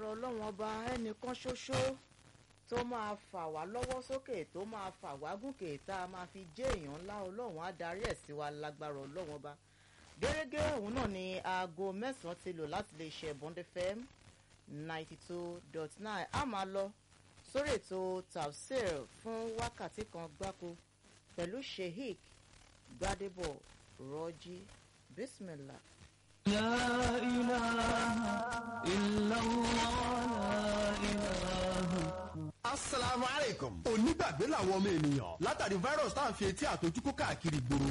lágbára ọlọ́run ọba ẹnìkan ṣoṣo tó máa fà wá lọ́wọ́ sókè tó máa fà wá gùnkè tá a máa fi jẹ́ èèyàn ńlá ọlọ́run á darí ẹ̀ sí wa lágbára ọlọ́run ọba gẹ́gẹ́ òun náà ni aago mẹ́sàn-án ti lò láti lè ṣe Bond FM ninety two dot nine a máa lọ sórí ètò tafsir fún wákàtí kan gbáko pẹ̀lú sheik gbadebo rọ́jí bismillah. لا إله إلا الله لا إله asalaamu aleykum. onígbàgbé làwọn ọmọ ènìyàn látàrí virus tá à ń fi etí àtọjúkú káàkiri gbòòrò